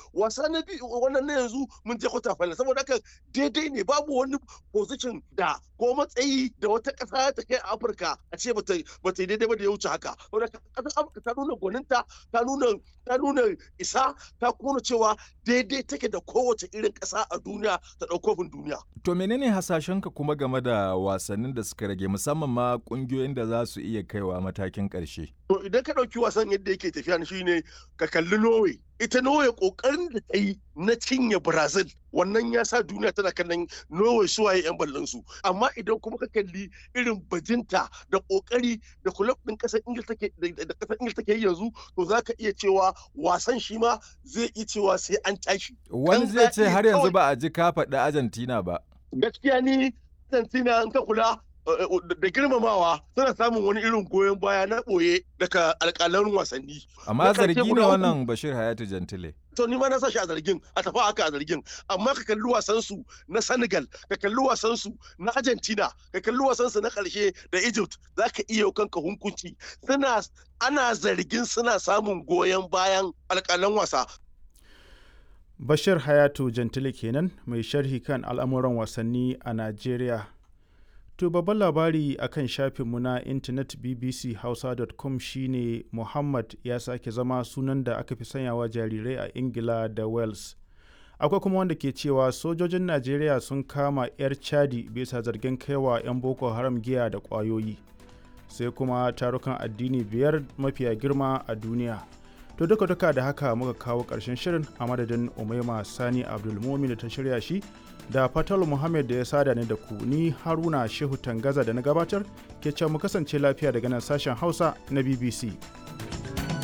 wasa na biyu wannan na yanzu mun je kwata final saboda haka daidai ne babu wani position da ko matsayi da wata ƙasa ta kai a Afirka a ce bata bata daidai ba da ya wuce haka saboda ƙasar Afirka ta nuna gwaninta ta nuna ta nuna isa ta kuma cewa daidai take da kowace irin ƙasa a duniya ta ɗaukofin duniya. To menene hasashenka kuma game da wasannin da suka rage musamman ma ƙungiyoyin da za su iya kaiwa matakin ƙarshe? To idan ka ɗauki wasan yadda yake tafiya shine ka kalli Norway. Ita Norway ƙoƙarin da ta yi na cinye Brazil wannan ya sa duniya tana kallon Norway suwaye 'yan ballon su. Amma idan kuma ka kalli irin bajinta da ƙoƙari da kulab ɗin ƙasar Ingil take da ƙasar Ingil take yi yanzu to za ka iya cewa wasan shi ma zai iya cewa sai an tashi. Wani zai ce har yanzu ba a ji ka faɗi Argentina ba. Gaskiya ni Argentina in ka kula da girmamawa suna samun wani irin goyon baya na ɓoye daga alƙalan wasanni. Amma zargi ne wannan Bashir Hayatu Jantile. To ni ma na sa shi a zargin a tafi haka a zargin amma ka kalli wasan su na Senegal ka kalli wasan su na Argentina ka kalli wasan su na ƙarshe da Egypt zaka iya kanka hunkunci suna ana zargin suna samun goyon bayan alƙalan wasa Bashir Hayatu Jantile kenan mai sharhi kan al'amuran wasanni a Najeriya. To babban labari a kan shafinmu na intanet bbchausa.com shine Muhammad ya sake zama sunan da aka fi sanyawa jarirai a Ingila da Wales. Akwai kuma wanda ke cewa sojojin Najeriya sun kama 'yar Chadi bisa zargin kaiwa 'yan Boko Haram giya da ƙwayoyi. Sai kuma tarukan addini biyar mafiya girma a duniya. To duka duka da haka muka kawo ƙarshen shirin a madadin Umaima Sani Abdulmumin da ta shirya shi da Fatal Muhammad da ya sada ni da ku ni Haruna Shehu Tangaza da na gabatar ke can mu kasance lafiya daga nan sashen Hausa na BBC.